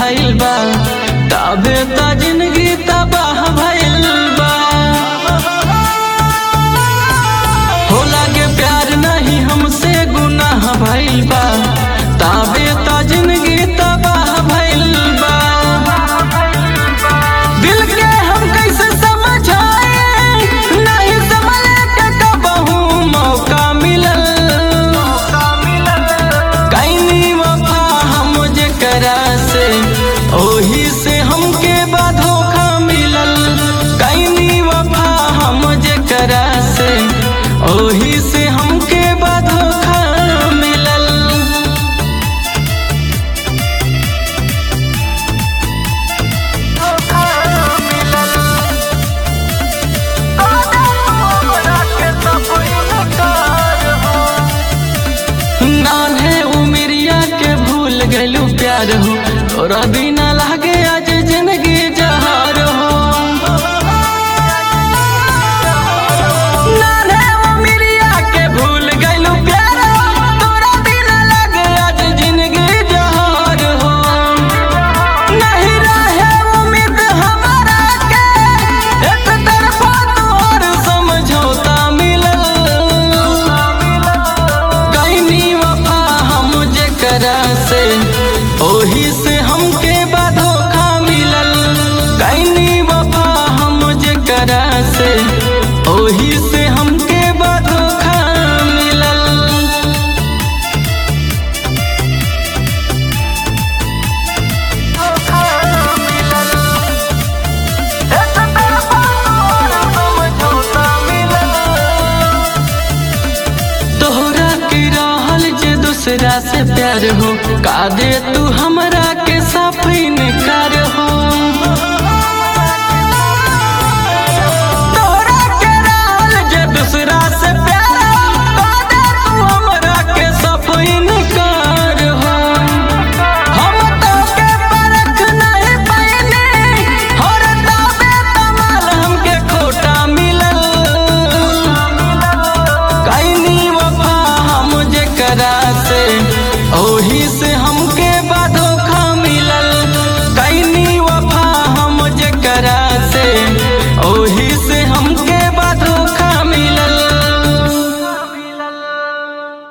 भइल बा तबे त जिंदगी तबाह भइल बा हो लागे प्यार नहीं हमसे गुनाह भइल बा तबे त जिंदगी तबाह भइल बा दिल के हम कैसे समझाए नहीं संभले के कबहू मौका मिलल कैनी वफा हम जेकरा से ओही से हमके बा धोखा मिलल कैनी वफा हम जेकरा से ओही से हमके बा धोखा मिलल नान्हे उमरिया के भूल गलू प्यार हो तोरा बिना लागे आज जिंदगी जहार हो नान्हे उमरिया के भूल गलू प्यार हो तोरा बिना लागे आज जिंदगी जहार हो नहीं रहे उम्मीद हमारा के एक तरफा तोहर समझौता मिलल कैनी वफा हम जेकरा से ओही से हमके बा धोखा मिलल कैनी वफा हम जेकरा से ओही से हमके बा धोखा मिलल तोहरा के रहल जे दूसरा से प्यार हो का दे तू हमरा के साफ इनकार